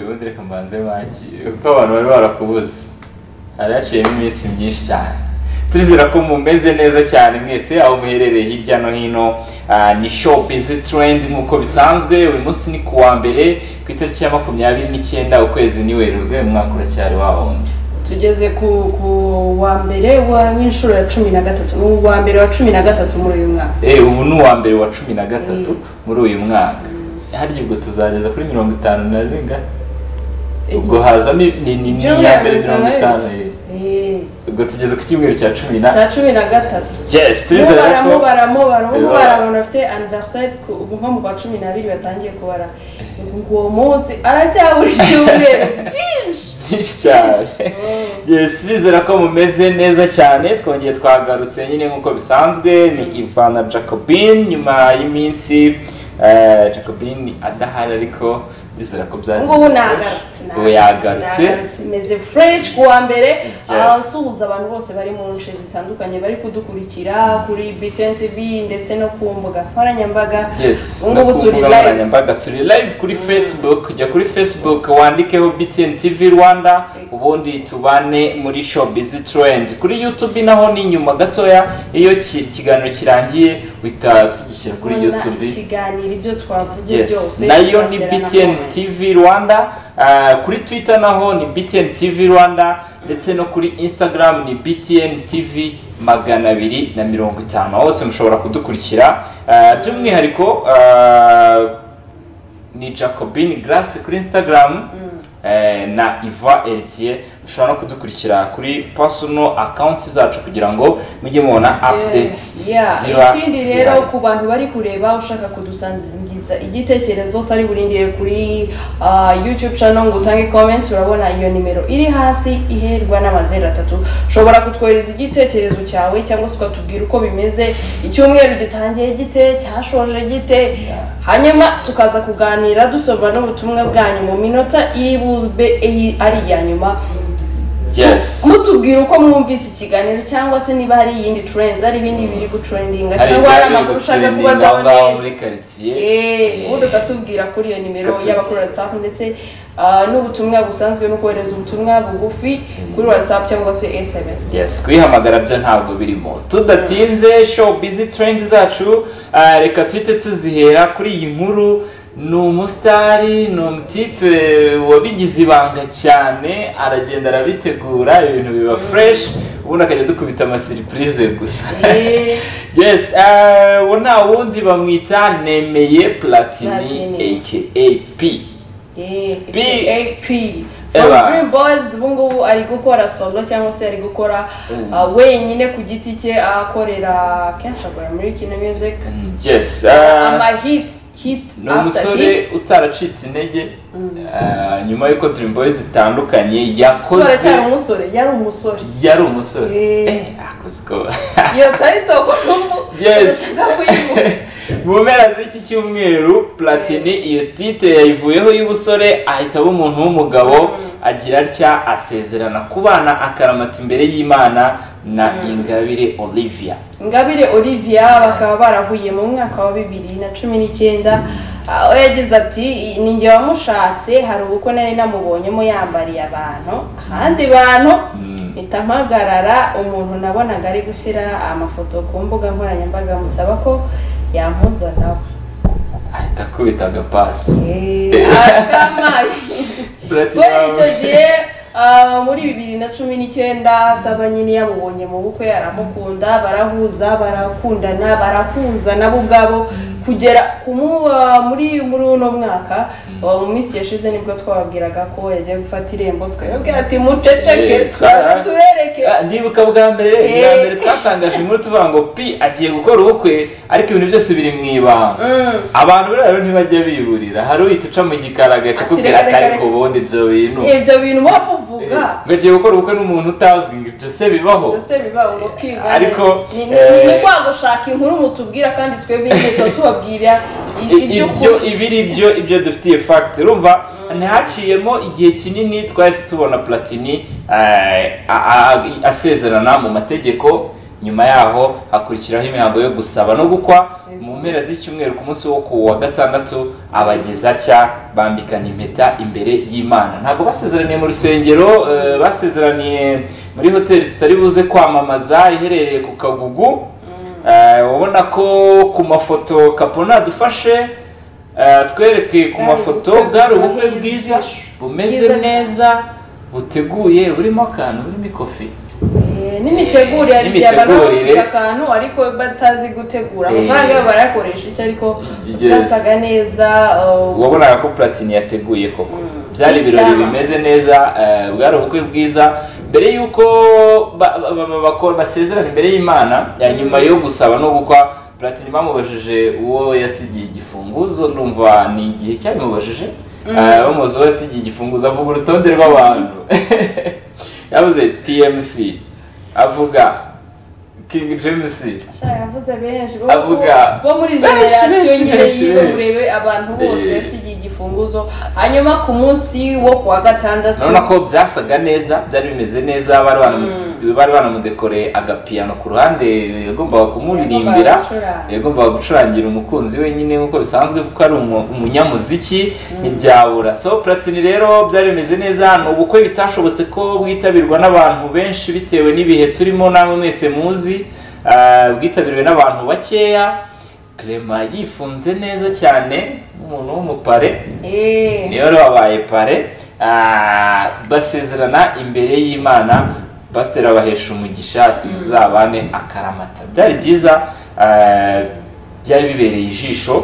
ubundi reka mbanze mwakire kuko abantu bari barakubuze hari haciyemo iminsi myinshi cyane turizera ko mumeze neza cyane mwese aho muherereye hirya no hino Ah, ni show busy trend nk'uko bisanzwe uyu munsi ni ku wa mbere ku itariki ya makumyabiri n'icyenda ukwezi ni werurwe uyu mwaka uracyari wawundi tugeze ku ku wa mbere wa- w'inshuro ya cumi na gatatu ni uwa mbere wa cumi na gatatu muri uyu mwaka Eh, ubu ni uwa mbere wa cumi na gatatu muri uyu mwaka harya ubwo tuzageza kuri mirongo itanu na zingana ubwo hazamo i- ni ni ni Byumweru iya mbere mirongo bitanu. itanu eh. Eh, ubwo tugeze ku cyumweru cya cumi na cya cumi na gatatu yes turizera ko mubara mubara mubara Eh, mubara abantu bafite aniveriseri nko mu kwa cumi n'abiri batangiye kubara uwo munsi aracyabura icyumweru byinshi byinshi cyane Mm. yes turizera ko mumeze neza cyane twongeye twagarutse nyine nk'uko bisanzwe ni ivana jacobin nyuma y'iminsi eh, jacobin adahari ariko ndizera ko byari ngubu nagarutse ubu yagarutse meze fresh ku wa mbere Yes. asuhuza abantu bose bari mu nce zitandukanye bari kudukurikira kuri btn tv ndetse no ku mbuga nkoranyambaga yes Ubu no ngubu ku turi mbuga live. nkoranyambaga turi live kuri facebook jya kuri facebook wandikeho btn tv rwanda ubundi tubane muri show busy trend kuri youtube naho ni inyuma gatoya iyo ki- ikiganiro kirangiye uhita tugishyira kuri Kubona youtube ikiganiro ibyo twavuze yes byose nayo ni bagera na btn none. tv rwanda Ah, kuri twitter naho ni btn tv rwanda ndetse no kuri instagram ni btn tv magana abiri na mirongo itanu aho hose mushobora kudukurikira Ah, by'umwihariko ah, ni jacobin grace kuri instagram eh, na iva eritiye mushobora no kudukurikira kuri personal accounts zacu kugira ngo mujye mubona update Yeah. ziba ikindi zihari. rero ku bantu bari kureba ushaka kudusangiza igitekerezo utari burindire kuri ah, youtube channel ngo utange comment urabona iyo nimero iri hasi iherwa n'amazeru atatu ushobora kutwohereza igitekerezo cyawe cyangwa se ukatubwira uko bimeze icyumweru gitangiye gite cyashoje gite hanyuma tukaza kuganira dusobanura n'ubutumwa bwanyu mu minota iri bube iyi- ari iya nyuma yes mutubwira uko mwumvise ikiganiro cyangwa se niba hari iyindi trends hari ibindi biri gutrendinga hari cyangwa hari amakuru ushaka ibyabereye kubaza aho ngaho neza muri karitsiye Eh, ubundi ukatubwira kuri iyo nimero Ukatubwira. yaba kuri whatsapp ndetse ah, n'ubutumwa busanzwe no kohereza ubutumwa bugufi kuri whatsapp cyangwa se sms yes kuyihamagara byo ntabwo birimo tudatinze show busy trend zacu ah, reka tuhite tuzihera kuri iyi nkuru ni umusitari ni umutipe wabigize ibanga cyane aragenda arabitegura ibintu biba fresh ubundi akajya dukubita amasiripurize gusa Eh, yes eh, uwo nta wundi bamwita nemeye platini Platini. aka p eh, Bi- AP. From Eba. Dream Boys ubu ngubu ari gukora solo cyangwa se ari gukora ah, wenyine ku giti cye akorera kenshi akora muri kino music yes ah, amahit hit ni after umusore hit utaracitse intege ah, nyuma y'uko Dream Boys zitandukanye yakoze turacyari umusore yari umusore yari umusore Eh. Eh, akoze ko iyo tarito kurumbu Yes. ndashaka kuyivuga mu mpera z'iki cyumweru platini iyo tite yayivuyeho y'ubusore ahita aba umuntu w'umugabo agira atya asezerana kubana akaramata imbere y'imana na ingabire olivia Ingabire Olivia bakaba barahuye mu mwaka wa bibiri na cumi n'icyenda aho yagize ati ni njye wamushatse hari ubukwe nari namubonyemo yambariye abantu ahandi bantu mpita mpagarara umuntu nabonaga ari gushyira amafoto ku mbuga nkoranyambaga amusaba ko yampuza nawe ahita akubita agapasi Eh, akamaye Platini kubera icyo gihe ah, muri bibiri na cumi n'icyenda saba nyine yamubonye mu bukwe aramukunda barahuza barakundana barahuza nabo ubwabo kugera ku mu- ah, muri muri uno mwaka ah, mu minsi yashize nibwo twababwiraga ko yagiye gufata irembo twebwe ati muceceke Eh, twara twara- tubereke Ah, ndibuka bwa mbere bwa Eh. mbere twatangaje inkuru tuvuga ngo pi agiye gukora ubukwe ariko ibintu byose biri mu ibanga abantu rero rero ntibajya biburira hari uhita uca mu gikari agahita Ati, akubwira reka, ati reka, ariko reka." ubundi ibyo bintu ibyo bintu wapfa uvuga ngo agiye gukora ubukwe n'umuntu utazwi ngo ibyo se bibaho byose biba umupira Ariko, ni eh, ni kwa gushaka inkuru mutubwira kandi twebwe inkweto tubabwira i- ibyo iby'ukuri ibiri byo ibyo dufitiye fact urumva ntihaciyemo igihe kinini twahise tubona platini eh, a- a- asezerana mu mategeko nyuma yaho hakurikiraho imihango yo gusaba no gukwa mu mpera z'icyumweru ku munsi wo ku wa gatandatu abageza atya bambikana impeta imbere y'imana ntabwo basezeraniye mu rusengero eh, basezeraniye muri hoteli tutari buze kwamamaza iherereye ku kagugu Eh, ubona ko ku mafoto kapona dufashe eh, twereke ku Bwari mafoto ubukwe bwari ubukwe bwiza, bwiza bumeze bwiza cyane. neza buteguye burimo akantu burimo ikofi Eh, n'imitegurire hari igihe abantu baba bafite N'imitegurire. akantu ariko batazi gutegura Eh. amafaranga yabo barayakoresha iki ariko Yes. byasaga neza uh, wabonaga ko platini yateguye koko Mm. byari ibirori Icyaba. bimeze neza eh, bwari ubukwe bwiza mbere y'uko ba- ba- ba- ba- bako- basezerana imbere y'imana ya nyuma yo gusaba no gukwa platini bamubajije uwo yasigiye igifunguzo ndumva ni igihe cyabimubajije Eh, bamubaza uwo yasigiye igifunguzo avuga urutonde rw'abantu yavuze tmc avuga king james Sha, yavuze benshi bo- Avuga. bo muri Benshi, generasiyo benshi, nyine benshi, yiwe benshi. urebe abantu bose Eh. yasigiye igifunguzo hanyuma ku munsi wo ku wa gatandatu urabona ko byasaga neza byari bimeze neza bari banamu- bari banamudekoreye agapiyano ku ruhande yagombaga kumuririmbira Yagombaga gucuranga. yagombaga gucurangira umukunzi wenyine nk'uko bisanzwe kuko ari umu- umunyamuziki ntibyabura so platini rero byari bimeze neza ni ubukwe bitashobotse ko bwitabirwa n'abantu benshi bitewe n'ibihe turimo namwe mwese muzi Ah, bwitabiriwe n'abantu bakeya Clement yifunze neza cyane nk'umuntu w'umupare Eh. niyo rero babaye pare ah, basezerana imbere y'imana pasiteri abahesha umugisha ati muzabane akaramata byari byiza ah, byari bibereye ijisho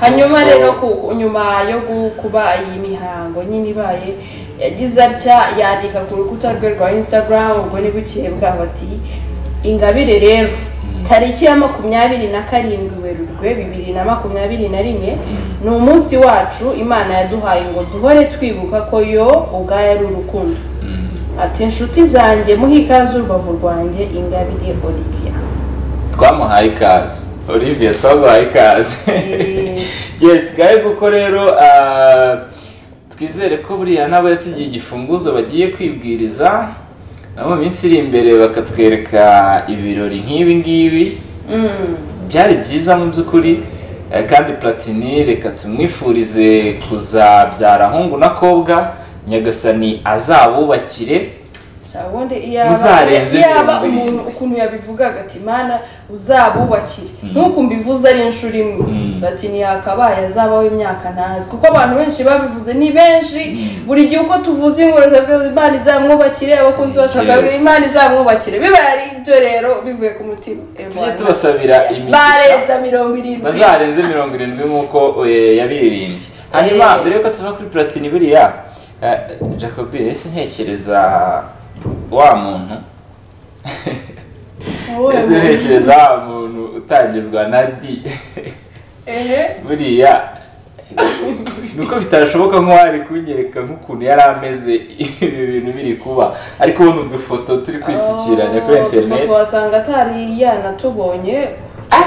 hanyuma Nuko- rero ku- nyuma yo gu- kuba iyi mihango nyine ibaye yagize atya yandika ku rukuta rwe rwa instagram ubwo ni bukeye bwaho bati ingabire rero tariki ya makumyabiri na karindwi werurwe bibiri na makumyabiri na rimwe ni umunsi wacu imana yaduhaye ngo duhore twibuka ko yo ubwayo ari urukundo ati inshuti zanjye muhe ikaze urubavu rwanjye ingabire olivia twamuhaye ikaze olivia twaguhaye ikaze Eh. yes gahe kuko rero ah, twizere ko buriya n'abasigiye igifunguzo bagiye kwibwiriza nabo mu minsi iri imbere bakatwereka ibirori nk'ibi ngibi Mm. byari byiza mu by'ukuri eh, kandi platini reka tumwifurize kuzabyara hungu n'akobwa nyagasani azabubakire Cya ubundi iyaba Muzarenze iyaba mirongo irindwi. umuntu ukuntu yabivugaga ati mana uzabubakire nk'uko mbivuze ari inshuro imwe Mm. ati ntiyakabaye azabaho imyaka ntazi kuko abantu benshi babivuze ni benshi buri gihe uko tuvuze inkuru tukavuga imana izamwubakire abakunzi bacu bakavuga Yes. imana izamwubakire bibaye ari ibyo rero bivuye ku mutima tujye tubasabira imigisha barenza mirongo irindwi bazarenze mirongo irindwi nk'uko eh, yabiririmbye hanyuma Eh. mbere yuko tuva kuri platini buriya eh, jacobi ese ntekereza wa muntu Wowe ese muntu. ntekereza wa muntu utangizwa na di Ehe. buriya nuko bitashoboka nk'uwari kunyereka nk'ukuntu yari ameze ibi bintu biri kuba ariko ubona udufoto turi kwisukiranya kuri Oh, interineti ifoto wasanga atari yanatubonye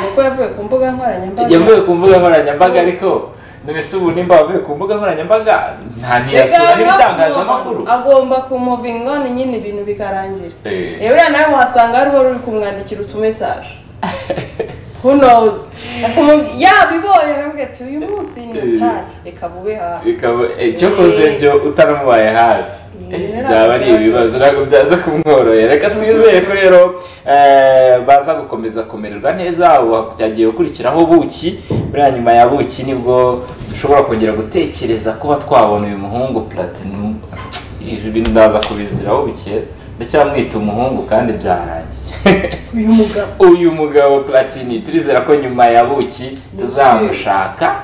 kuko yavuye ku mbuga nkoranyambaga yavuye ku mbuga nkoranyambaga ariko none se ubu nimba wavuye ku mbuga nkoranyambaga nta ntiyasura Reka n'ibitangazamakuru agomba kumubinga none nyine ibintu bikarangira Eh. yewe uriya nawe wasanga hari uwari uri kumwandikira utumesaje who knows Akumubwi- yabibonye akambwira ati uyu munsi ni Eh. utari reka bube hafi ikaba icyokoze ibyo utaramubaye hafi Eh, Eh, byaba ari ntabwo ibibazo ntabwo byaza kumworohera reka twizeye ko rero eh, baza gukomeza kumererwa neza ubu hagiye gukurikiraho buki buriya nyuma ya buki nibwo dushobora kongera gutekereza kuba twabona uyu muhungu platinum ibintu ndaza kubiziraho bike ndacyamwita umuhungu kandi byarangiye uyu mugabo uyu mugabo platini turizera ko nyuma ya buki tuzamushaka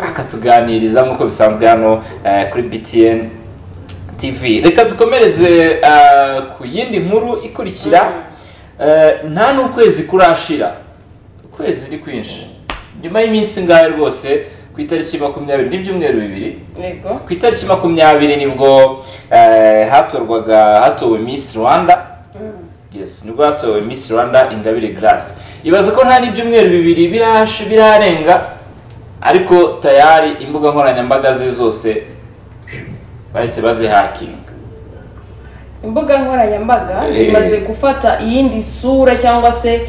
akatuganiriza nk'uko bisanzwe hano eh, kuri btn tv reka dukomereze eh, ku yindi nkuru ikurikira Eh, nta n'ukwezi kurashira ukwezi ni kwinshi nyuma y'iminsi ngahe rwose ku itariki makumyabiri n'ibyumweru bibiri yego ku itariki makumyabiri nibwo eh, hatorwaga hatowe miss rwanda yes nibwo hatowe miss rwanda ingabire grace ibaze ko nta n'ibyumweru bibiri birash birarenga ariko tayari imbuga nkoranyambaga ze zose bahise bazihakinga imbuga nkoranyambaga Eh. zimaze gufata iyindi sura cyangwa se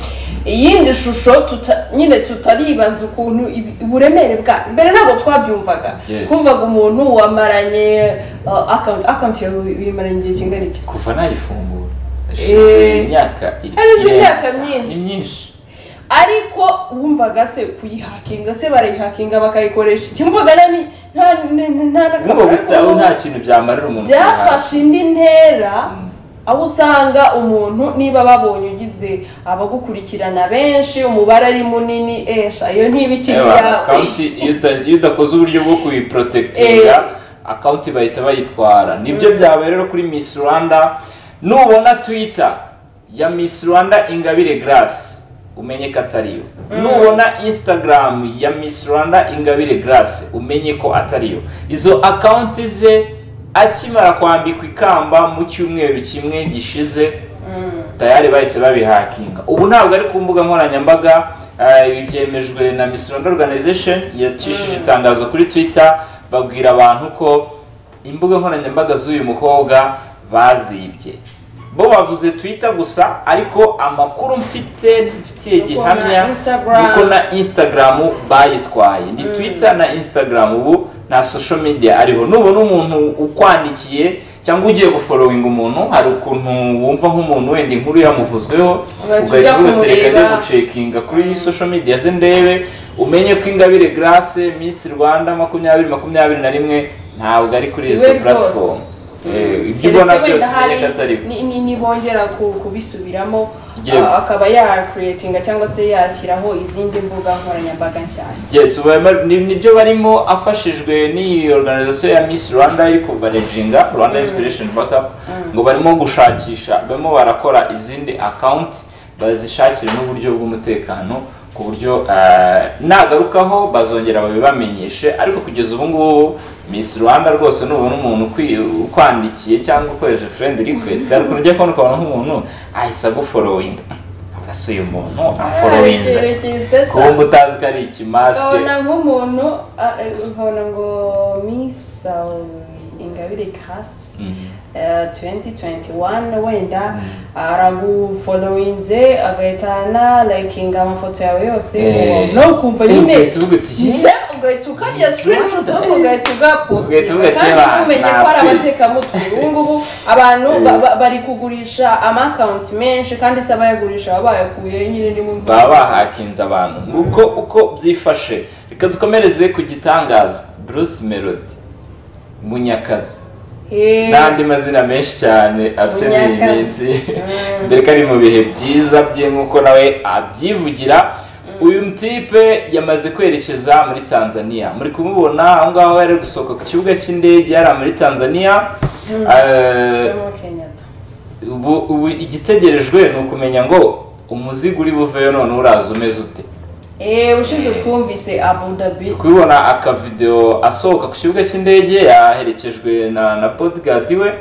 iyindi shusho tuta- nyine tutaribaza ukuntu ibi- uburemere bwa mbere ntabwo twabyumvaga Yes. twumvaga umuntu wamaranye uh, account account yawe uyimaranye igihe kingana iki kuva nayifungura Eh. hashize imyaka iri- Hashize irenze- imyaka myinshi. ni myinshi ariko wumvaga se kuyihakinga se barayihakinga bakayikoresha iki mvuga na ni nta ni- ni- nta niba n'akamaro ariko gutaho nta kintu byamarira umuntu byafashe indi ntera aho usanga umuntu niba babonye ugize abagukurikirana benshi umubare ari munini esha iyo ntibikiri Ewa, iyawe akawunti iyo uta- iyo udakoze uburyo bwo kuyiporotekitinga akawunti bahita bayitwara nibyo byabaye rero kuri miss rwanda nubona twita ya miss rwanda ingabire garasi umenye ko atariyo nubona instagram ya miss rwanda ingabire garasi umenye ko atariyo izo akawunti ze akimara kwambikwa ikamba mu cyumweru kimwe gishize tayari bahise babihakinga ubu ntabwo ari ku mbuga nkoranyambaga eh, ibi byemejwe na Miss Rwanda Organization yacishije itangazo kuri Twitter babwira abantu ko imbuga nkoranyambaga z'uyu mukobwa bazibye bo bavuze Twitter gusa ariko amakuru mfite mfitiye Nuko na gihamya Instagram. nuko na Instagram bayitwaye ni Twitter na Instagram ubu nta social media ariho nubona umuntu ukwandikiye cyangwa ugiye guforowinga umuntu hari ukuntu wumva nk'umuntu wenda inkuru yamuvuzweho Ugahita ugahita ujya uvuga ati reka njye kumureba." gucekinga kuri social media ze ndebe umenye ko ingabire grace miss rwanda makumyabiri makumyabiri na rimwe ntabwo ari kuri Si izo we platform Eh, ibyo keretse ubona byose wenda umenye hari ko atari ni- ni- nibongera ku- kubisubiramo Yego. ah, akaba yakuriyetinga cyangwa se yashyiraho izindi mbuga nkoranyambaga nshyashya Yes, ubu barimo- ni- nibyo barimo afashijwe n'iyi organization ya Miss Rwanda iri kuvareginga Rwanda Inspiration Backup ngo barimo gushakisha barimo barakora izindi account bazishakire n'uburyo bw'umutekano ku buryo eh, nagarukaho bazongera babibamenyeshe ariko kugeza ubu ngubu Miss Rwanda rwose nubona umuntu ukwi- ukwandikiye cyangwa ukoresheje friend request ariko ujya kubona ukabona nk'umuntu ahise aguforowinga afase uyu muntu aforowinze kuba Arekerekeza. ngo utazi ko ari ikimasike ukabona nk'umuntu ah, eh, ukabona ngo misa ingabire kasi Mhm. eh, 2021 wenda aragufolowinze agahita analayikinga amafoto yawe yose Eh. nawe ukumva Eh, nyine ugahita uvuga uti, "Yes." Nyine ugahita ukarya Yes, screenshot Rwanda. ugahita Ugahita uvuga ugapostinga ati, kandi "Eba, ntumenye ko ari natwitse." abatekamutwe ubu ngubu abantu ba- ba- bari kugurisha amakawunti menshi kandi se abayagurisha baba bayakuye nyine ni mu baba bahakinze abantu nguko uko byifashe reka dukomereze ku gitangaza bruce melody munyakazi Eh. n'andi mazina menshi cyane afite muri iyi Munyakazi. minsi dore ko ari mu bihe byiza bye nk'uko nawe abyivugira uyu mutipe yamaze kwerekeza muri tanzania muri kumubona aho ngaho yari ari gusohoka ku kibuga cy'indege yari muri tanzania Eh, Jomo Kenyatta. ubu ubu igitegerejwe ni ukumenya ngo umuzigo uri buveyo none uraza umeze ute Eh, ushize twumvise Abu Dhabi. kubibona akavidewo asohoka ku kibuga cy'indege yaherekejwe na na bodyguard we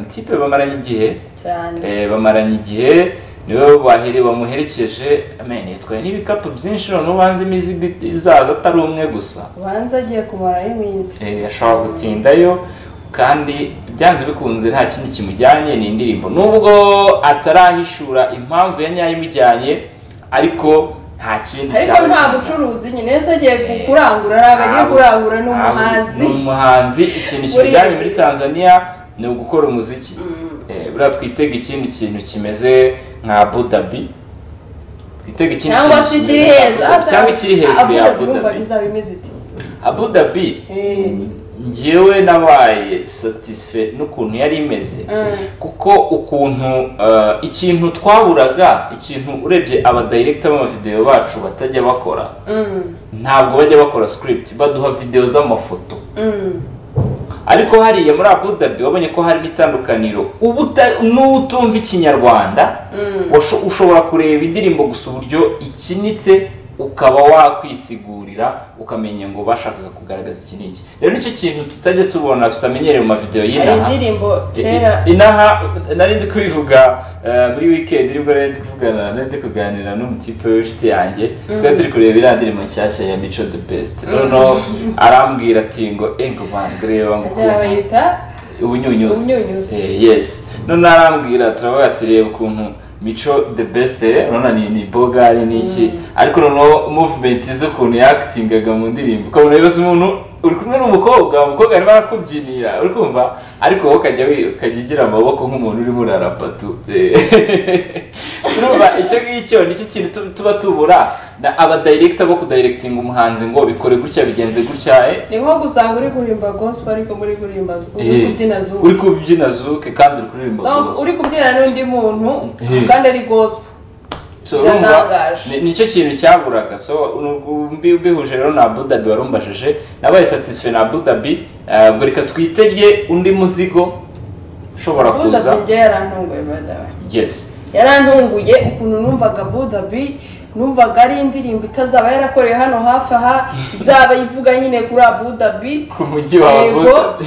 mtipe bamaranye igihe Cyane. eh, bamaranye igihe niwe bahere- bamuherekeje amen yitwaye n'ibikapu byinshi none ubanza imizigo izaza atari umwe gusa Ubanza agiye kumara iminsi. Eh, ashobora gutindayo kandi byanze bikunze nta kindi kimujyanye ni indirimbo nubwo atarahishura impamvu ya nyayo imujyanye ariko nta kindi Ariko cyaba nta kimujyanye. bucuruzi nyine se agiye ku- kurangura ntabwo agiye kurangura n'umuhanzi. ni umuhanzi ikintu Buriya- kimujyanye muri tanzania ni ugukora umuziki Eh, buriya twitega ikindi kintu kimeze nka budabi twitega ikindi Cyangwa se kimeze ikiri nka Abu hejuru. Dhabi. cyangwa ikiri hejuru ya Abu Dhabi wumva budabi bizaba bimeze iti. abu dhabi Eh. njyewe nabaye satisfe n'ukuntu yari imeze kuko ukuntu eh, ikintu twaburaga ikintu urebye abadirekita b'amavidewo bacu batajya bakora Mm, ntabwo bajya bakora script baduha videwo z'amafoto mm. ariko hariya muri abu dhabi wabonye ko harimo itandukaniro uba uta- n'utumva ikinyarwanda washo- ushobora kureba indirimbo gusa uburyo ikinitse ukaba wakwisigurira ukamenya ngo bashakaga kugaragaza iki n'iki rero nicyo kintu tutajya tubona tutamenyereye mu mavidewo Hari y'inaha indirimbo I- kera. i- inaha nari ndi kubivuga eh, muri weekend nibwo nari ndi kuvugana nari ndi kuganira n'umutipe w'inshuti yanjye twari turi kureba iriya ndirimbo nshyashya ya mico the best noneho arambwira ati ngo "Eh, ngo man, ngo reba ngo Agira ukuntu bayita ubunyunyusi Ubunyunyusi. Eh, yes none arambwira turavuga ati reba ukuntu mico the best eh, urabona ni ni bogari ni iki ariko noneho movement ze ukuntu yakitingaga mu ndirimbo ukabona bibaza umuntu uri kumwe n'umukobwa umukobwa arimo arakubyinira uri kumva ariko wowe ukajya wi- ukajya ugira amaboko nk'umuntu urimo urarapatu turumva icyo ngicyo nicyo kintu tu- tuba tubura na aba director bo kudirectinga umuhanzi ngo bikore gutya bigenze gutya eh ni nko gusanga uri kuririmba gospel ariko muri kuririmba uri Eh, kubyina zuba uri kubyina zuke kandi uri kuririmba Donc, gospel. uri kubyina n'undi muntu Eh. kandi ari gospel So, urumva biratangaje. ni- nicyo kintu cyaburaga so uru- mbi- mbihuje rero na budabi warumbajije nabaye satisfait na budabi eh, ubwo reka twitege undi muzigo ushobora kuza budabi yarantunguye badawe yes yarantunguye ukuntu numvaga budabi numvaga ari indirimbo itazaba yarakoreye hano hafi aha izaba ivuga nyine kuri abudabi ku mujyi wa Yego. budabi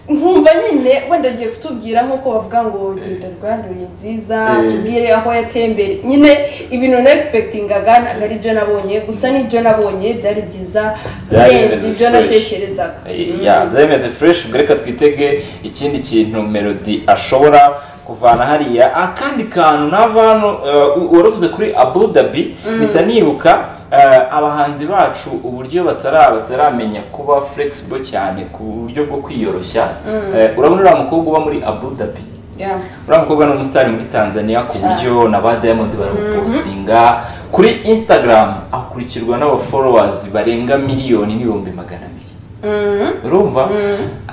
nkumva nyine wenda ngiye kutubwira nk'uko bavuga ngo genda rwanda uri nziza Eh. tubwire aho yatembere nyine ibintu nagispekitingaga ntabwo ari byo nabonye gusa n'ibyo nabonye byari byiza Byari birenze bimeze ibyo fresh. natekerezaga Mm. ya byemeze fresh ubwo reka twitege ikindi kintu melody ashobora kuvana hariya akandi kantu nava hano eh, waravuze kuri abudabi mpita nibuka eh, abahanzi bacu uburyo batara bataramenya kuba flexible cyane ku buryo bwo kwiyoroshya Eh, urabona uriya mukobwa uba muri abudabi Yeah. uriya mukobwa ni umusitari muri tanzania ku buryo na ba diamond baramupostinga kuri instagram akurikirwa n'abaforowazi barenga miliyoni n'ibihumbi magana abiri Mm. urumva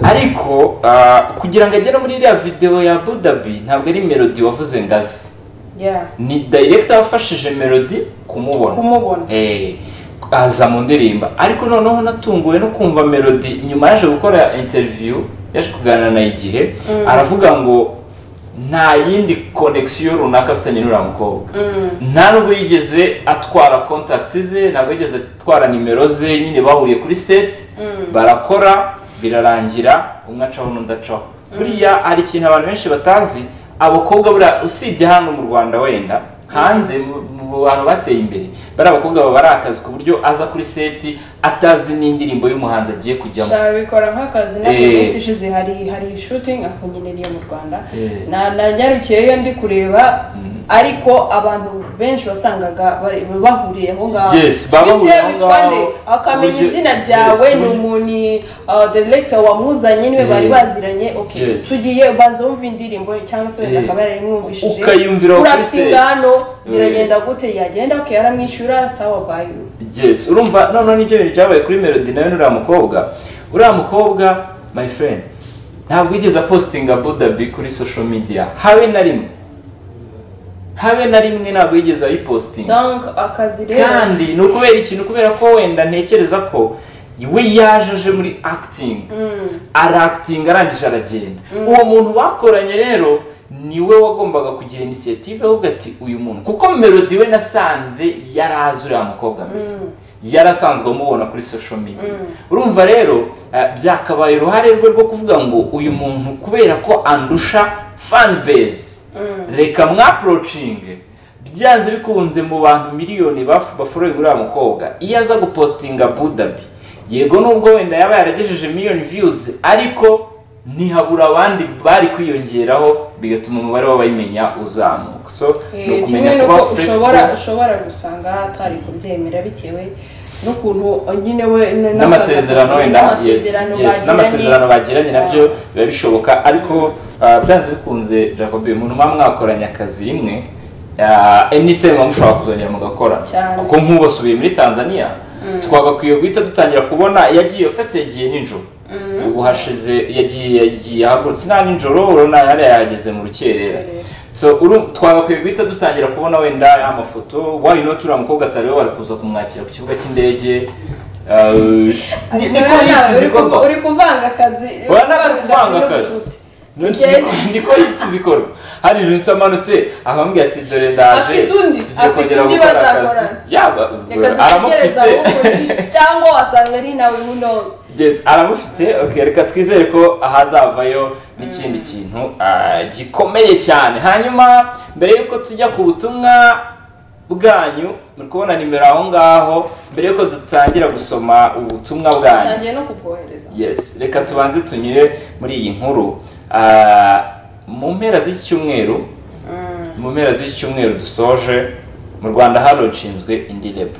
ariko ah, kugira ngo agere muri iriya videwo ya budabi ntabwo ari melody wavuze ngo azi Yeah. ni director wafashije melody kumubona kumubona Eh, aza mu ndirimbo ariko noneho natunguwe no kumva melody nyuma yaje gukora interview yaje kuganira na igihe aravuga ngo nta yindi connection runaka afitanye n'uriya mukobwa nta nubwo yigeze atwara contact ze ntabwo yigeze atwara nimero ze nyine bahuriye kuri set barakora birarangira umwe acaho n'undi acaho buriya hari ikintu abantu benshi batazi abakobwa buriya usibye hano mu rwanda wenda hanze mu mu bantu bateye imbere bari abakobwa baba ari akazi ku buryo aza kuri seti atazi n'indirimbo y'umuhanzi agiye kujyamo shabikora nk'akazi nabwo Eh. iminsi ishize hari hari shooting ako nyine niyo mu rwanda Eh. Na- nanyarukiyeyo ndi kureba ariko abantu benshi wasangaga bari- bahuriye aho ngaho Yes, baba bahuriye Bitewe aho witwa nde, ngaho. akamenya Buryo- izina Yes, ryawe ni buryo- umuntu uh, director wamuzanye niwe Eh. bari baziranye okay Yes. tugiye ubanza wumva indirimbo cyangwa se wenda Eh. akaba yarimwumvishije Ukayumvira aho kuri kurapitinga set. hano Eh. biragenda gute yagenda okay aramwishyura sawa bayu yes urumva noneho nibyo bintu byabaye kuri melody nawe n'uriya mukobwa uriya mukobwa my friend ntabwo yigeze apostinga budabi kuri social media habe na rimwe habe na rimwe ntabwo yigeze ayipostinga donc akazi rero kandi ni ukubera ikintu kubera ko wenda ntekereza ko we yaje aje muri acting Mm. arakitinga arangije aragenda uwo muntu bakoranye rero niwe wagombaga kugira inisiyative avuga ati uyu muntu kuko melody we nasanze yari azi uriya mukobwa mbere yari asanzwe amubona kuri social media urumva rero eh, byakabaye uruhare rwe rwo kuvuga ngo uyu muntu kubera ko andusha fan base reka mwaporocinge byanze bikunze mu bantu miliyoni baf- baforewe uriya mukobwa iyo aza gupostinga budabi yego nubwo wenda yaba yaragejeje miliyoni viyuzi ariko ntihabura abandi bari kwiyongeraho bigatuma umubare w'abayimenya uzamuka so ni Eh, kimwe ukumenya kuba nuko ushobora flexible ushobora gusanga atari kubyemera bitewe n'ukuntu eh, nyine we n- n'amasezerano n'akazi- wenda yes n'amasezerano yes bagiranye. n'amasezerano bagiranye nabyo biba bishoboka ariko ah, byanze bikunze jacob umuntu muba mwakoranye akazi imwe ah, anytime muba mushobora kuzongera mugakora Cyane. kuko nk'ubu asubiye muri tanzania twagakwiye guhita dutangira kubona yagiye ufite yagiye nijoro ubu hashize yagiye yagiye ahagurutse nta nijoro urabona yari yageze mu rukerera Rukerera. so uru twagakwiye guhita dutangira kubona wenda amafoto why not uriya mukobwa atari we bari kuza kumwakira ku kibuga cy'indege Uh, ni- niko Urabona, hiti uri kuva- zikorwa uri kuvanga akazi uri urabona ko kuvanga n'ubucuti. akazi niko niko hiti zikorwa hari ibintu bisa amanutse akamubwira ati dore ndaje Afite undi, tugiye afite kongera undi gukora bazakorana. akazi." yaba reka dutegereze aramufite ahubwo cyangwa wasanga ari nawe who knows Yes, aramufite okay, reka twizere ko ahazavayo n'ikindi kintu ah, gikomeye cyane hanyuma mbere y'uko tujya ku butumwa bwanyu muri kubona nimero aho ngaho mbere y'uko dutangira gusoma ubutumwa bwanyu ntangiye no kubwohereza yes reka tubanze tunyure muri iyi nkuru ah, mu mpera z'iki cyumweru mu mpera z'iki cyumweru dusoje mu rwanda haronshinzwe indi lebo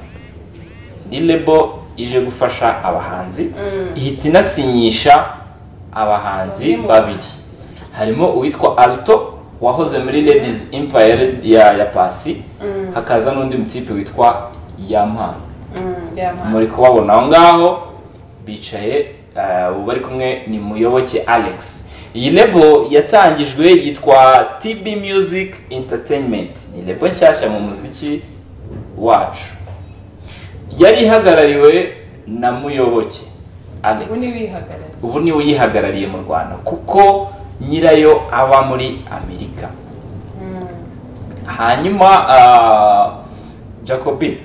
indi lebo ije gufasha abahanzi ihita inasinyisha abahanzi Bamwe mu babiri harimo uwitwa alto wahoze muri ladies empire ya, ya pasi hakaza n'undi mutipe witwa yampano Mm, yeah, man. muri kubabona aho ngaho bicaye eh, uwo bari kumwe ni muyoboke alex iyi lebo yatangijwe yitwa tb music entertainment ni lebo nshyashya mu muziki wacu yari ihagarariwe na muyoboke alex ubu ni wihagarariye ubu niwe uyihagarariye mu rwanda kuko nyirayo aba muri amerika hanyuma ah, jacobi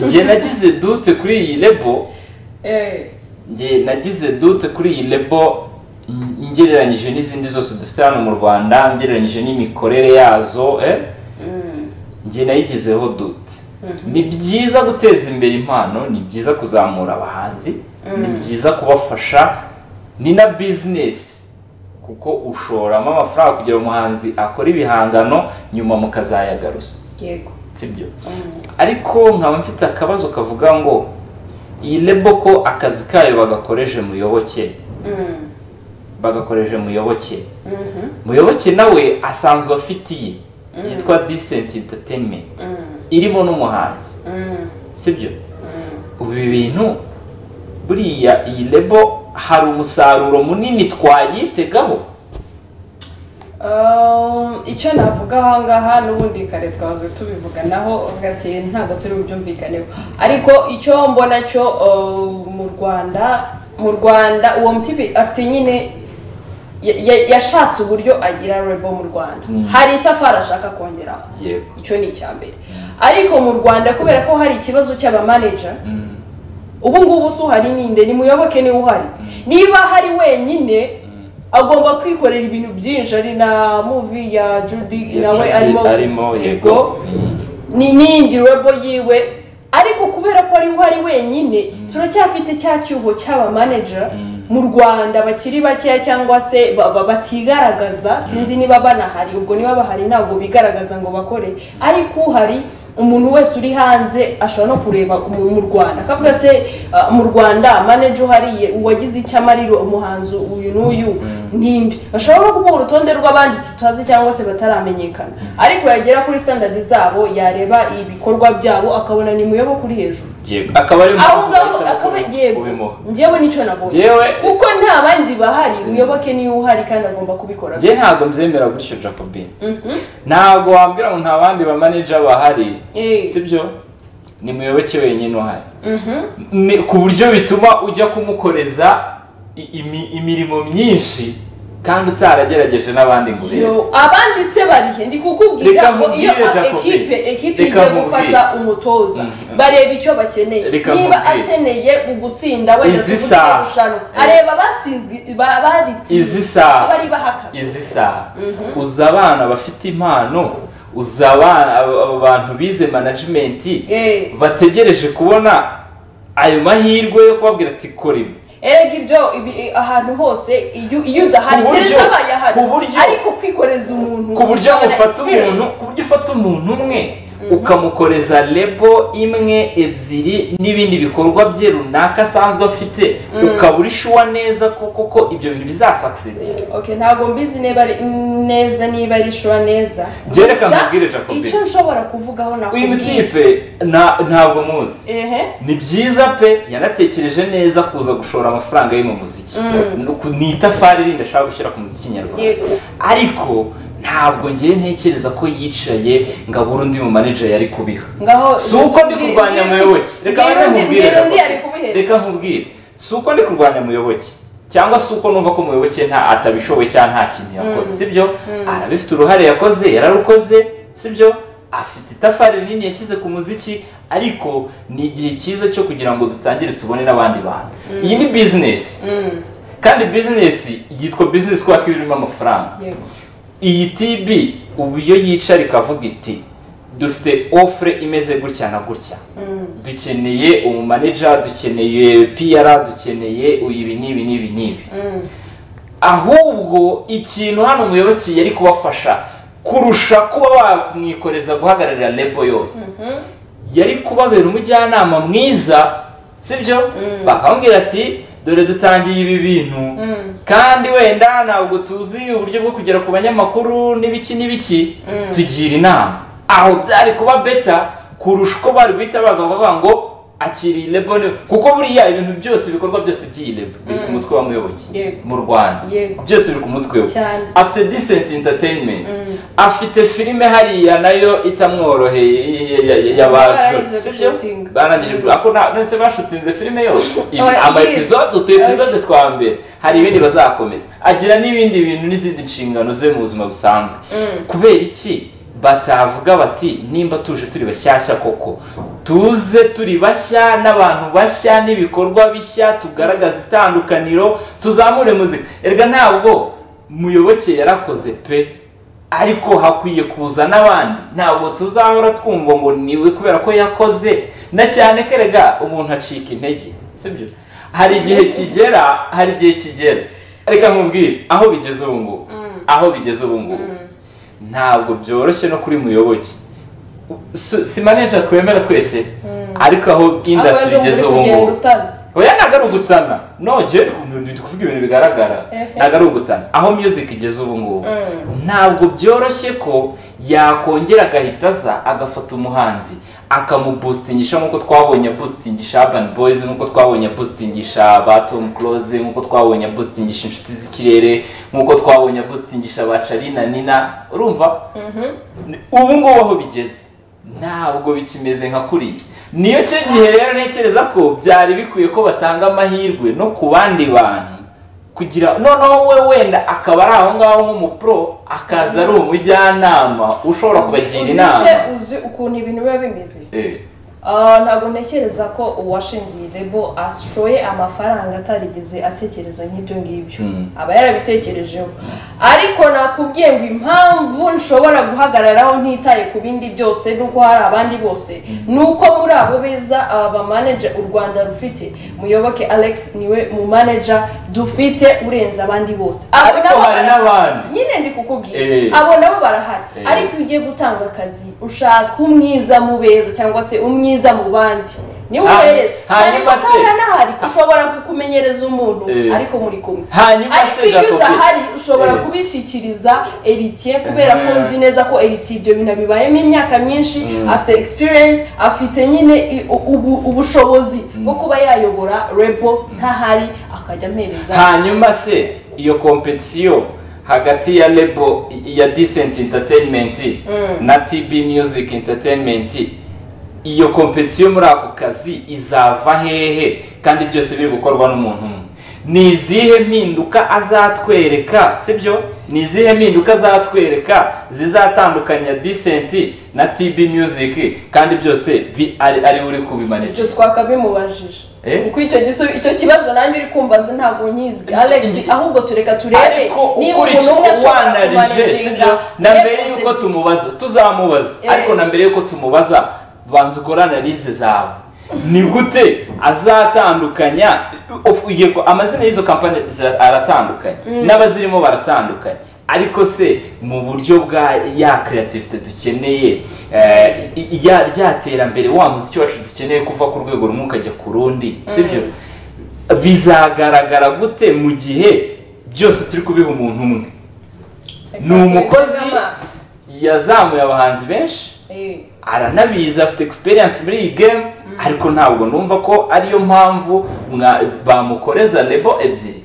njye nagize dute kuri iyi lebo Eh, njye nagize dute kuri iyi lebo n- ngereranyije n'izindi zose dufite hano mu rwanda ngereranyije n'imikorere yazo eh? njye nayigizeho dute ni byiza guteza imbere impano ni byiza kuzamura abahanzi ni byiza kubafasha ni na bizinesi kuko ushoramo amafaranga kugira ngo umuhanzi akore ibihangano nyuma mukazayagaruza yego sibyo ariko nkaba mfite akabazo kavuga ngo iyi lebo ko akazi kayo bagakoreje muyoboke Mm, bagakoreje muyoboke mhm, muyoboke nawe asanzwe afite iye yitwa decent entertainment mm, irimo n'umuhanzi mm, sibyo mm. ubu ibi bintu buriya iyi lebo hari umusaruro munini twayitegaho Um, icyo navuga ahangaha n'ubundi kare twahoze tubivuganaho ati ntabwo turi bubyumvikaneho ariko icyo mbona cyo uh, mu rwanda mu rwanda uwo mutibi afite nyine ya- ya- yashatse uburyo agira rebo mu rwanda Mm. hari itafari ashaka kongeraho yego icyo ni icya mbere ariko mu rwanda kubera ko hari ikibazo cy'abamaneja Mm, ubu ngubu si uhari ninde nimuyoboke niwe uhari niba hari wenyine agomba kwikorera ibintu byinshi ari na muvi ya judy nawe arimo arimo yego Mm. ni n'iyindi rebo yiwe ariko kubera ko ari uhari wenyine turacyafite cya cyuho cy'abamaneja mu rwanda bakiri bakeya cyangwa se ba- ba- batigaragaza sinzi niba banahari ubwo niba bahari ntabwo bigaragaza ngo bakore ariko uhari umuntu wese uri hanze ashobora no kureba mu mu rwanda akavuga se ah, mu rwanda maneja uhariye uwagize icyo amarira umuhanzi uyu n'uyu ninde bashobora no kuvuga urutonde rw'abandi tutazi cyangwa se bataramenyekana ariko yagera kuri standard zabo yareba ibikorwa byabo akabona ni muyoboke uri hejuru yego akaba ari aho ngaho akaba yego kubimuha njyewe nicyo nabonye Njyewe- kuko nta bandi bahari muyoboke niba uhari kandi agomba kubikora njye ntabwo mbyemera gutyo jacobin Mhm. ntabwo wambwira ngo nta bandi ba manager bahari Eh. sibyo ni muyoboke wenyine uhari Mhm. Ni- ku buryo bituma ujya kumukoreza i- imi- imirimo myinshi kandi utaragerageje n'abandi ngo urebe Yo, abandi se bari he ndi kukubwira Reka ngo iyo nkubwire, a- Jacobi. ekipe ekipe Reka igiye nkubwire. gufata umutoza Mhm. bareba icyo bakeneye Reka niba nkubwire. akeneye gutsinda wenda Izi tuvuge saha. irushanwa Eh. areba abatsinzwe ba- izi baritsinze saha bari bahakaze izi saha uza abana bafite impano uza abana- aba- aba bantu bize management Eh. bategereje kubona ayo mahirwe yo kubabwira ati kora ibi erega ibyo ibi- ahantu hose iyo iyo udahari Ku buryo- keretse abaye ahari ku buryo- ariko kwikoreza umuntu ku buryo usabana ufata umuntu experience. ku buryo ufata umuntu umwe ukamukoreza lebo imwe ebyiri n'ibindi bikorwa bye runaka asanzwe afite ukaba uri shuwa neza ko koko ibyo bintu bizasakisidira okay ntabwo mbizi niba ari neza niba ari shura neza Njye reka Gusa, nkubwire, Jacobi. icyo nshobora kuvugaho uyu nakubwiye mutipe nta- ntabwo muzi ehe ni byiza pe yanatekereje neza kuza gushora amafaranga ye mu muziki Ni uku- ni itafari rindi ashaka gushyira ku muziki nyarwanda Yego. ariko ntabwo ngewe ntekereza ko yicaye ngo abure undi mu manager yari kubiha ngaho si uko ndi kurwanya muyoboke reka reka bane nkubwire mbwira undi Jacob. ari kubihereza reka nkubwire si uko ndi kurwanya muyoboke cyangwa si uko numva ko muyoboke nta atabishoboye cyangwa nta kintu yakoze sibyo arabifite uruhare yakoze yararukoze sibyo afite itafari rinini yashyize ku muziki ariko ni igihe cyiza cyo kugira ngo dutangire tubone n'abandi bantu iyi ni bizinesi Mm, kandi bizinesi yitwa bizinesi kubera ko iba irimo amafaranga yego. iyi tibi ubu iyo yicara ikavuga iti dufite ofure imeze gutya na gutya Mm, dukeneye umumaneja dukeneye piyara dukeneye ibi n'ibi n'ibi n'ibi mm, ahubwo ikintu hano umuyoboke yari kubafasha kurusha kuba wamwikoreza guhagararira lebo yose yari kubabera umujyanama mwiza sibyo bakamubwira ati dore dutangiye ibi bintu kandi wenda ntabwo tuzi uburyo bwo kugera ku banyamakuru n'ibiki n'ibiki tugira inama aho byari kuba beta kurusha uko bari guhita baza bakavuga ngo akiri lebo ni-" kuko buriya ibintu byose ibikorwa byose by'iyi lebo biri ku mutwe w'umuyoboke Yego. mu rwanda Yego. byose biri ku mutwe we Cyane. afite disenti entertainment afite filime hariya nayo itamworoheye y'abacu Barangije sibyo gushooting. barangije gu- ako nta- none se bashutinze filime yose Oh, yeah. ama episode utu episode twa mbere hari ibindi bazakomeza agira n'ibindi bintu n'izindi nshingano ze mu buzima busanzwe kubera iki batavuga bati nimba tuje turi bashyashya koko tuze turi bashya n'abantu bashya n'ibikorwa bishya tugaragaza itandukaniro tuzamure muzika erega ntabwo muyoboke yarakoze pe ariko hakwiye kuza n'abandi ntabwo tuzahora twumva ngo niwe kubera ko yakoze na cyane ko erega umuntu acika intege sibyo hari igihe kigera hari igihe kigera reka nkubwire aho bigeze ubu ngubu aho bigeze ubu ngubu ntabwo byoroshye no kuri muyoboke Si- si manager twemera twese ariko aho industry igeze ubu ngubu oya ntabwo ari ugutana no jewe ndi kuvuga ibintu bigaragara Ehe. ntabwo ari ugutana aho music igeze ubu ngubu Mm. ntabwo byoroshye ko yakongera agahita aza agafata umuhanzi akamubusitingisha nk'uko twabonye abusitingisha urban boys nk'uko twabonye abusitingisha ba tom close nk'uko twabonye abusitingisha inshuti z'ikirere nk'uko twabonye abusitingisha ba carina nina urumva ubu ngubu aho bigeze ntabwo bikimeze nka kuriya niyo cyo gihe rero ntekereza ko byari bikwiye ko batanga amahirwe no ku bandi bantu kugira noneho we wenda akaba ari aho ngaho nk'umupro akaza ari umujyanama ushobora kubagira inama uzi ukuntu ibintu biba bimeze Eh, Ah, ntabwo ntekereza ko uwashinze iyi lebo ashoye amafaranga atarigeze atekereza nk'ibyo ngibyo Mm. aba yarabitekerejeho ariko nakubwiye ngo impamvu nshobora guhagararaho ntitaye ku bindi byose n'uko hari abandi bose ni uko muri abo beza aba bamaneja u rwanda rufite muyoboke alex niwe mu manager dufite urenze abandi bose Abo Ariko nabo hari bara- n'abandi. nyine ndi kukubwira Eh. abo nabo barahari Eh. ariko iyo ugiye gutanga akazi ushaka umwiza mu beza cyangwa se umwiza mu bandi niwe Hanyuma- ubereza hanyuma se- nahari ushobora kukumenyereza umuntu Eh. ariko muri kumwe Hanyuma ariko se, iyo Jacob- udahari ushobora Eh. kubishikiriza eritiye kubera ko Eh. nzi neza ko eritiye ibyo bintu abibayemo imyaka myinshi afite experience afite nyine i- u- ubu- ubushobozi bwo kuba yayobora rebo ntahari akajya ampereza hanyuma se iyo kompetisiyo hagati ya lebo ya decent entertainment na tb music entertainment iyo kompetisiyo muri ako kazi izava hehe kandi byose biri gukorwa n'umuntu umwe ni izihe mpinduka azatwereka sibyo ni izihe mpinduka azatwereka zizatandukanya decent na tb music kandi byose bi- ari ari we uri kubimanage ibyo twakabimubajije Eh? kuko icyo gisu- icyo kibazo nanjye uri kumbaza ntabwo nyizi alex Ingi- ahubwo tureka turebe ariko niba ukurikije umuntu uko umwe ashobora wanarije kumanaginga sibyo na mbere represent- y'uko tumubaza tuzamubaza Eh. ariko na mbere y'uko tumubaza banza ukore analize zawe ni gute azatandukanya of- ugiye ko- amazina y'izo kampani zira- aratandukanye n'abazirimo baratandukanye ariko se mu buryo bwa ya creativity dukeneye eh, i- i- ya- rya terambere wa muziki wacu dukeneye kuva ku rwego rumwe ukajya ku rundi sibyo bizagaragara gute mu gihe byose turi kubiha umuntu umwe Reka ni umukozi tubiteze amaso. yazamuye abahanzi benshi Eh. aranabizi afite experience muri iyi game ariko ntabwo numva ko ariyo mpamvu mwa- bamukoreza lebo ebyiri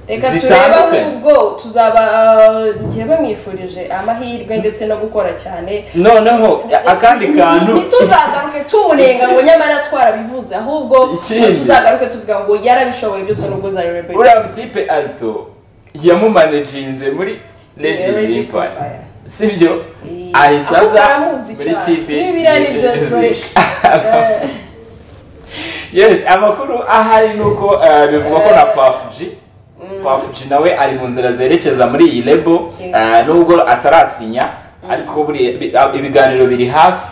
reka turebe zitandukanye. ahubwo tuzaba ah, njye bamwifurije amahirwe ndetse no gukora cyane noneho akandi kantu ntituzagaruke tumunenga ngo nyamara twarabivuze ahubwo Ikindi. tuzagaruke tuvuga ngo yarabishoboye byose nubwo zari rebe uriya mutipe arito yamumanejinze muri ladies empire sibyo ahise Ahubwo aza aramuzi muri cyane. tipe N'ibiriya ni byo fresh. Eh. yes amakuru ahari ni uko eh, bivugwa ko na Puff G Puff G nawe ari mu nzira zerekeza muri iyi lebo Yeah. eh, nubwo atarasinya ariko buri- bi- ibiganiro biri hafi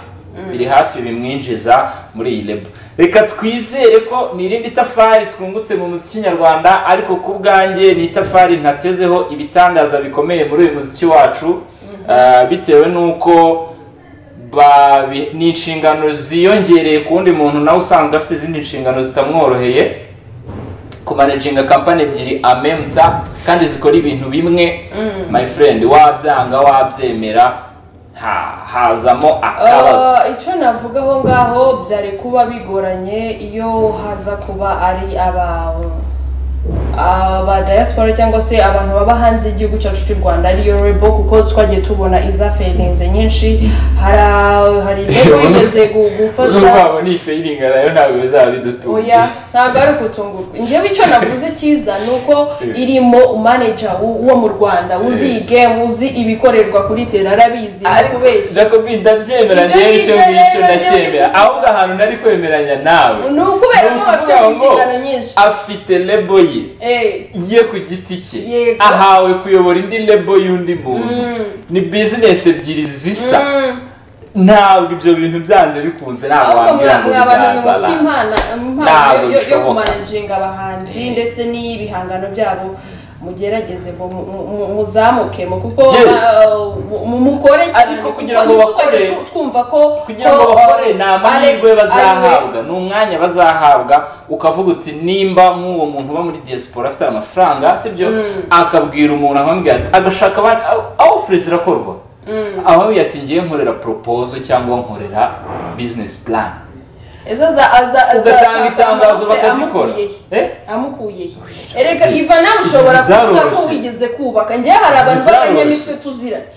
biri hafi bimwinjiza muri iyi rebo reka twizere ko ni irindi tafari twungutse mu muziki nyarwanda ariko ku bwanjye ni itafari ntatezeho ibitangaza bikomeye muri uyu muziki wacu Ah, bitewe n'uko babi- ni inshingano ziyongereye ku wundi muntu nawe usanzwe afite izindi nshingano zitamworoheye kumanaginga kampani ebyiri amemta kandi zikora ibintu bimwe my friend wabyanga wabyemera ha- hazamo akabazo Ah, icyo navuga aho ngaho byari kuba bigoranye iyo haza kuba ari aba aba diaspora cyangwa se abantu baba hanze y'igihugu cyacu cy'u rwanda ariyo rebo kuko twagiye tubona izaferinze nyinshi hari a- hari rebo Iyo- yigeze gu- gufasha urwabo ni feyiringa nayo ntabwo bizaba bidutunga oya ntabwo ari ukutungurwa njyewe icyo navuze cyiza ni uko irimo umaneja wo wo mu rwanda uzi iyi gemu uzi ibikorerwa kuri tera arabizi kubeshya jacobi ndabyemera Ibyo ngewe icyo ngicyo ngibyo rero nabyo ndacyemera ndi ahubwo ahantu nari kwemeranya nawe ni ukubera ko bafite ukuvuga ngo inshingano nyinshi afite lebo ye Eh, ye ku giti cye Yego. ahawe kuyobora indi lebo y'undi muntu ni bizinesi ebyiri zisa ntabwo ibyo bintu byanze bikunze ntabwo ahubwo wambwira mwa- ngo mwe abantu mwe mufite impano bizabalanse impano yo- yo- yo bishoboka. kumanaginga abahanzi Eh. ndetse n'ibihangano byabo mugerageze ngo mu- mu- mu- muzamuke mu- kuko Yes. ba- mu- mukore cyane Ariko kugira ngo kuko ntitwajye bakore- tu- twumva ko kugira ko, ngo bakore uh, ni amahirwe Alex bazahabwa ni umwanya bazahabwa ukavuga uti nimba nk'uwo muntu uba muri diaspora afite amafaranga sibyo akabwira umuntu akamubwira ati agashaka abandi awufure zirakorwa abamubwira ati ngiye nkorera propozo cyangwa nkorera bizinesi plan ariwe. Ezo aza- aza- aza- ugatanga ashaka itangazo amafaranga bakazikora amukuye he? Eh? amukuye he? erega iva nawe ushobora kuvuga ko Byaroroshye. wigeze kubaka njyewe hari abantu Byaroroshye. b'abanyamitwe tuziranye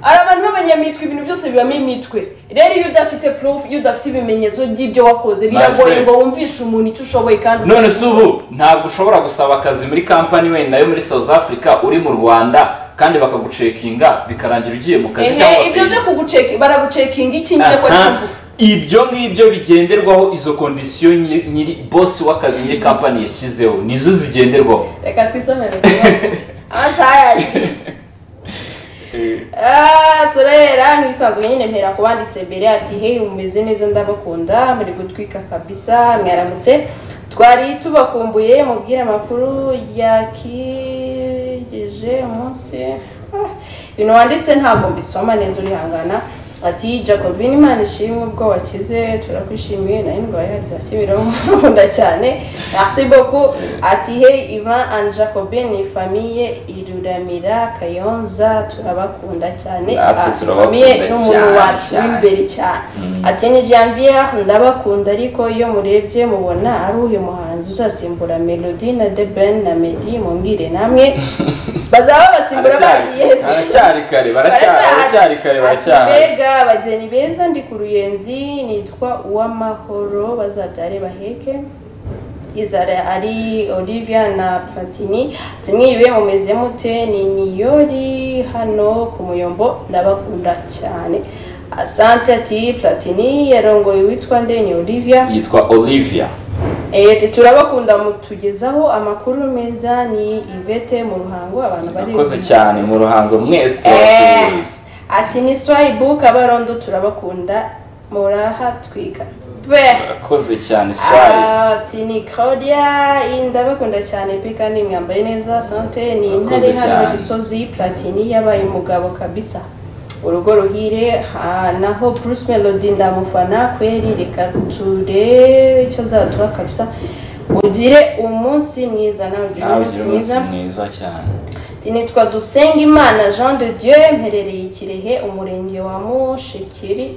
hari abantu b'abanyamitwe ibintu byose bibamo imitwe rero iyo udafite proof iyo udafite ibimenyetso by'ibyo wakoze biragoye friend. ngo wumvishe umuntu icyo ushoboye kandi none se ubu ntabwo ushobora gusaba akazi muri kampani wenda yo muri south africa uri mu rwanda kandi bakagucekinga bikarangira ugiye mu kazi ehe cyangwa ibyo firime. byo kuguceka baragucekinga iki nyine ko Aha. arikumvuga ibyo ngibyo bigenderwaho izo kondisiyo nyiri nyiri bosi w'akazi nyiri kampani yashyizeho nizo zigenderwaho reka twisomere amasaha Ah, turera n'ibisanzwe nyine mpera ku banditse mbere ati hey mumeze neza ndabakunda muri gutwika kabisa mwaramutse twari tubakumbuye mubwire amakuru yakigeje umunsi Ah, ibintu wanditse ntabwo mbisoma neza urihangana ati jacobin imana ishimwe ubwo wakize turakwishimiye nari ndwaye za kimironko nkunda cyane merci beaucoup ati hey ivan and jacobin ni famiye iruramira kayonza turabakunda cyane Natwe Ah, turabakunda famiye n'umuntu cyane, wacu cyane. w'imbere cyane ati ni janviere ndabakunda ariko iyo murebye mubona ari uyu muhanzi uzasimbura melody na the ben na medi mumbwire namwe bazaba basimbura bagiye baracyari kare baracyari baracyari kare baracyari mbega abageni beza ndi ku ruyenzi nitwa uwamahoro bazabyare baheke izara ari olivia na platini tumwiriwe mumeze mute ni niyori hano ku muyombo ndabakunda cyane asante ati platini yarongoye uwitwa ndeni olivia yitwa olivia Eh, ati turabakunda mutugezaho amakuru meza ni ivete mu ruhango abantu bari akoze cyane mu ruhango mwese Eh, turabasuhuza ati ni swayibu kabarondo turabakunda murahatwika be akoze cyane swari Ah, ati ni claudia ndabakunda cyane pe kandi mwambaye neza sante ni Murakoze intare hano cyane. gisozi platini yabaye umugabo kabisa urugo ruhire ah, naho bruce melody ndamufana kweri reka turebe icyo azaduha kabisa ugire umunsi mwiza nawe ugire nawe umunsi ugira umunsi mwiza mwiza cyane nitwa Dusengimana Jean de Dieu mperereye i Kirehe umurenge wa Mushikiri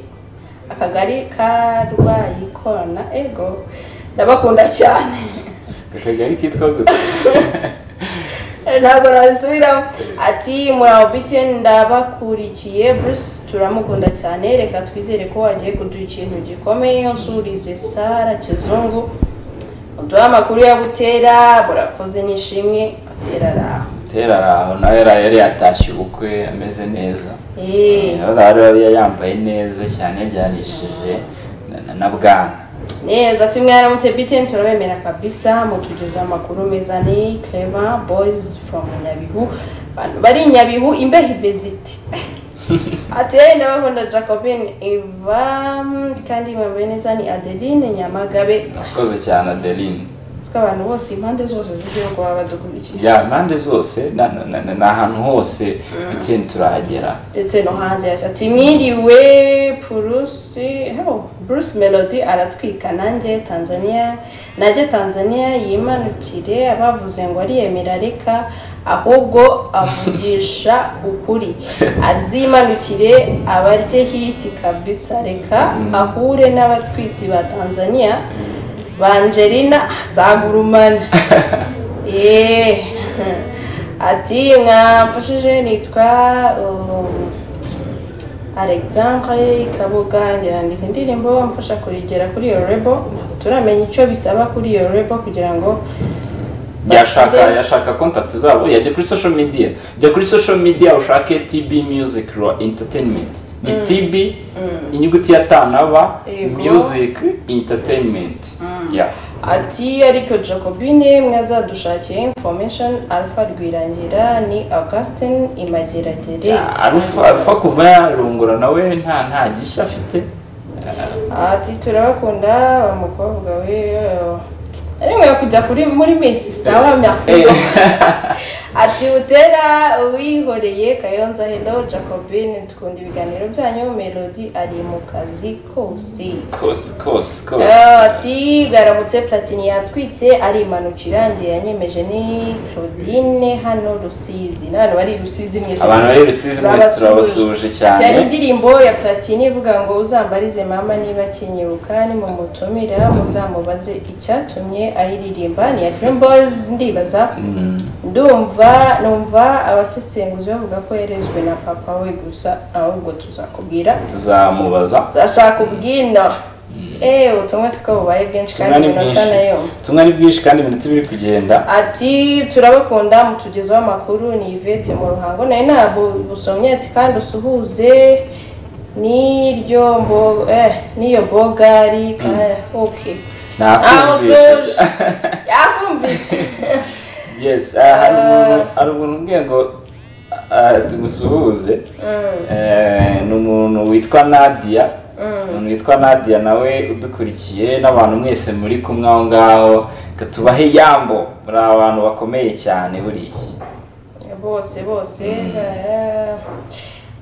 akagari ka Rwayikona ego ndabakunda cyane akagari kitwa gute ntabwo nabisubiramo ati muraho BTN ndabakurikiye Bruce turamukunda cyane reka twizere ko wagiye kuduha ikintu gikomeye nsurize Sara Kizungu uduha amakuru yagutera murakoze nishimwe atera raho tera aho nawe yari yari yatashye ubukwe ameze neza Eh. Urabona bari bari yambaye neza cyane yajyanishije na- na- na bwana neza ati mwaramutse btn turabemera kabisa mutugeze amakuru meza ni clever boys from nyabihu abantu bari i nyabihu imbeho imeze iti ati yewe ndabakunda jacobine iva kandi bambaye neza ni adeline nyamagabe murakoze cyane adeline twe abantu bose impande zose z'igihugu baba badukurikiye ya impande zose na- na- na- na- ni ahantu hose bitiyeni turahagera ndetse no hanze yashya ati mwiriwe purusi heho bruce melody aratwika nanjye tanzania nanjye tanzania yimanukire abavuze ngo ariyemera areka ahubwo avugisha ukuri azimanukire abarye hiti kabisa reka ahure n'abatwitsi ba tanzania bangerina za gurumani eee ati mwamfashije nitwa um, alexandre kabuga ngerandika indirimbo mfasha kurigera kuri iyo rebo ntabwo turamenya icyo bisaba kuri iyo rebo kugira ngo yashaka bagire- yashaka kontakiti zabo yajya kuri social media jya kuri social media ushake tb music raw entertainment ni tb inyuguti ya ta na ba Yego. music entertainment ya ati ariko jacobine mwazadushakiye information alpha rwirangira ni augustin imageragere arufa arufa kuva yarungura nawe nta nta gishya afite ati turabakunda umukobwa we ariko kujya kuri muri mesi sawa merci Eh. ati utera uwihoreye kayonza hello jacobine tukunda ibiganiro byanyu melody ari mu kazi kose kose kose Ah, kose ati bwaramutse platini yatwitse arimanukira ngiye yanyemeje ni claudine hano rusizi n'abantu bari i rusizi mwese abantu bari i Rusizi mwese Turabasuje. turabasuje cyane. Ati, hari indirimbo ya platini ivuga ngo uzambarize mama niba akinyiruka nimumutumira muzamubaze icyatumye ayiririmba ni iya dream boys ndibaza ndumva numva abasesenguzi bavuga ko yarezwe na papa we gusa ahubwo tuzakubwira tuzamubaza zashaka ubwino eee ubutumwa siko bubaye bwinshi kandi tumwe ni iminota bwinshi nayo tumwe ni bwinshi kandi iminota ibiri kugenda ati turabakunda mutugezaho amakuru ni ivete mu ruhango nayo ntabwo busomye ati kandi usuhuze n'iryo mbo eh n'iyo bogari ka- ok nakumvishe Nakumvishe. yakumvise yes ah, hari umuntu hari umuntu umbwiye ngo ah, tumusuhuze Eh, ni umuntu witwa nadia umuntu witwa nadia nawe udukurikiye n'abantu mwese muri kumwe aho ngaho Reka tubahe yambo muri abantu bakomeye cyane buriya bose bose eh,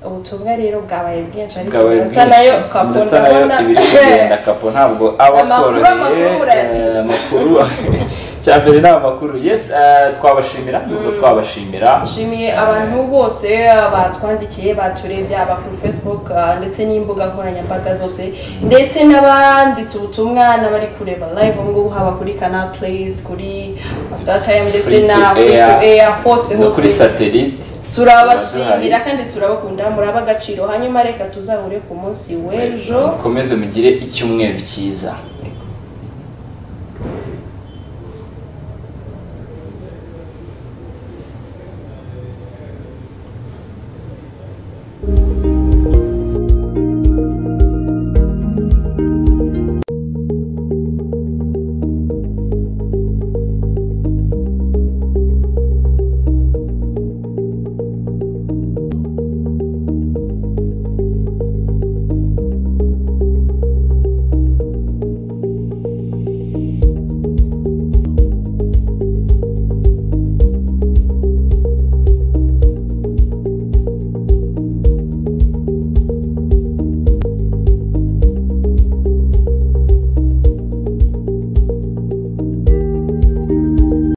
ubutumwa rero bwabaye bwinshi ariko bwawe iminota nayo bwinshi kakunda iminota nayo kubona- ibiri kugenda kapo ntabwo aba Amakuru, tworoheye amakuru, eh, amakuru cya mbere ni amakuru yes eh, twabashimira nubwo twabashimira nshimiye abantu bose batwandikiye baturebye aba kuri facebook ah, ndetse n'imbuga nkoranyambaga zose ndetse n'abanditse ubutumwa n'abari kureba live ubu ngubu haba kuri canal plays kuri startime ndetse Free to na free to air hose no hose kuri satelite turabashimira kandi turabakunda muraba agaciro hanyuma reka tuzahure ku munsi w'ejo mukomeze mugire icyumweru cyiza